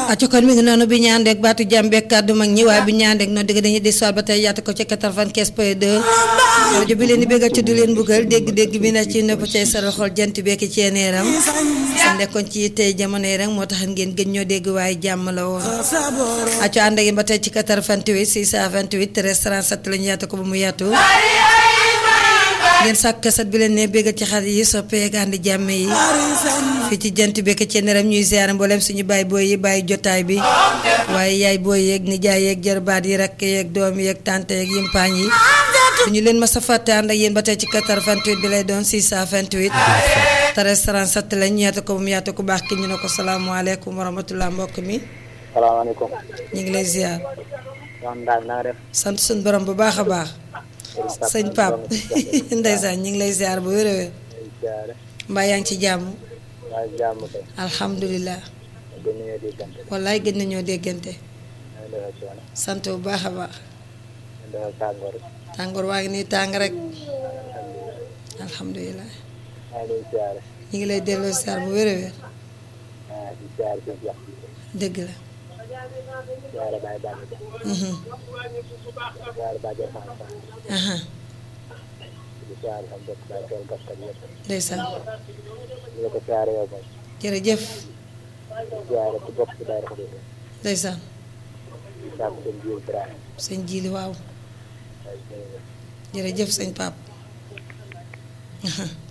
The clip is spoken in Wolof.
acca kon mi ngi noonu bi ñu ànd ak baatu jàmbeek kàddu mag ñi waaye bi ñu ànd ak noonu digg dañuy di soir ba tey yaatu ko ci 95 point 2 rajo bi leen di béggal ci du leen buggal dégg-dégg bi na ci nëpp cay saral xol jant bekki ci neeram sa nekkoon ci tey jamono yi rek moo tax ngeen gën ñoo dégg waaye jàmm la woon acca ànd ak yéen ba tey ci 88 628 13 37 la ñu yaatu ko ba mu yaatu ngeen sàkk kaset bi leen ne béggal ci xarit yi soppeek ànd jàmm yi fii ci jant bekk ci neram ñuy ziar mboolem suñu baay booy yi bàyyi jotaay bi waaye yaay booy yeeg nijaay yeeg jarbaat yi rakk yeeg doom yeeg tante yeeg yimpaañ yi suñu leen ma sa fàtte ànd ak yéen ba tey ci 88 bi lay doon 628 13 37 lañ ñu yaatu ko bu mu yaatu ko baax ki ñu ne ko salaamaaleykum wa rahmatulah mbokk mi salaamaaleykum. ñu ngi lay ziar Soxna Ndao na nga def. sant suñu borom bu baax a baax sëñ Pape ndeysaan ñu ngi lay ziar bu wér a wér ziare. mbaa yaa ngi ci jàmm maa ngi jàmm kay. alhamdulilah gën nañoo déggante. wallaay gën nañoo déggante maa ngi defal coono. sant bu baax a baax maa ngi defal tàngoor. tàngoor waa ngi nii tàng rek alhamdulilah maa ngi leen ziare. ñu ngi lay delloo ziar bu wér a wér maa ngi ziare si jox. dëgg la ziare Baye Balla Dia. mhm ziare Baye Dia Fane Fane. aha di ziare sama mbokk Baye Tool Gaskat yëpp. ndeysaan di la ko ziare yow moom. jërëjëf di ziare ci bopp ci Baye Rafa Diouf. ndeysaan di sàkk seen jiw Ibrahima. sëñ jiili waaw waaye jërëjëf. jërëjëf sëñ Pape aha